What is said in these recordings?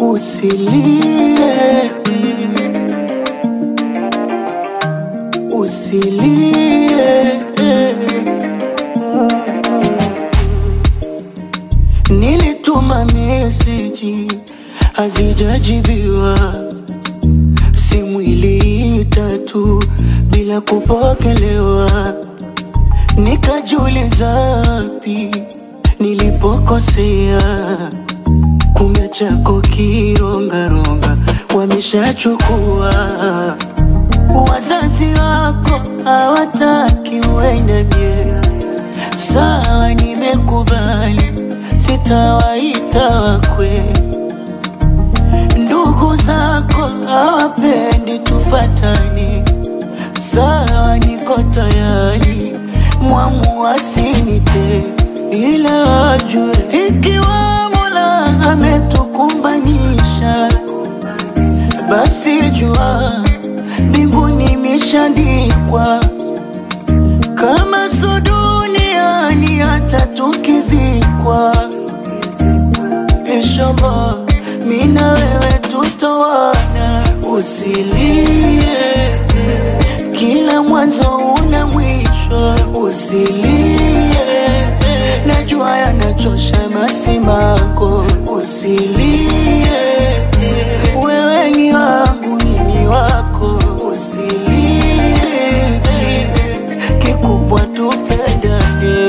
usilie, usilie. Nilituma meseji hazijajibiwa, simu iliita tu bila kupokelewa. Nikajiuliza wapi nilipokosea, kumbe chako kirongaronga wameshachukua. Wazazi wako hawataki uende mie, sawa, nimekubali, sitawaita wakwe. Ndugu zako hawapendi tufatani, sawa, niko tayari, mwamu asinite, ila wajue ikiwa Mola ametukumbanisha, basi jua mbinguni imeshaandikwa, kama so duniani hata tukizikwa, inshallah mimi na wewe tutawana. Usilie, kila mwanzo una mwisho. Usilie, najua yanachosha masimako. Usilie, wewe ni wangu, mimi wako. Usilie, kikubwa tupendane.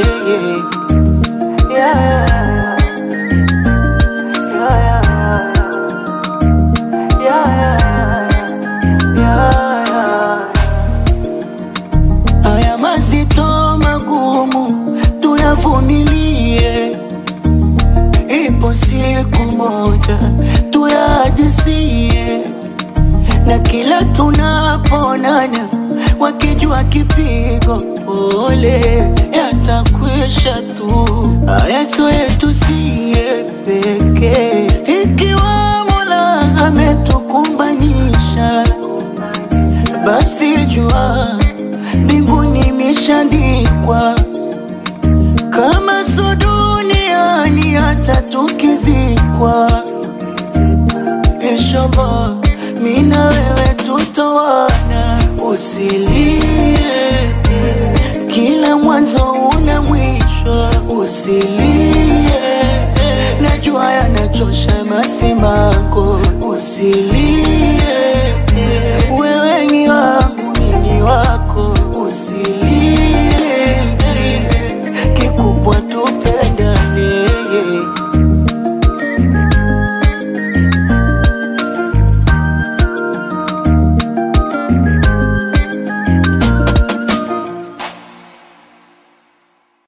Yeah. Yeah, yeah, yeah, yeah. Haya mazito magumu tuyavumilie, ipo siku moja tuyajisie, na kila tunaponana wakijua kipigo pole yatakwisha tu. Haya sio yetu siye pekee, ikiwa Mola ametukumbanisha basi jua mbinguni imeshaandikwa, kama so duniani hata tukizikwa, inshallah mimi na wewe tutawana. Usilie, kila mwanzo una mwisho. Usilie, najua yanachosha masimako. Usilie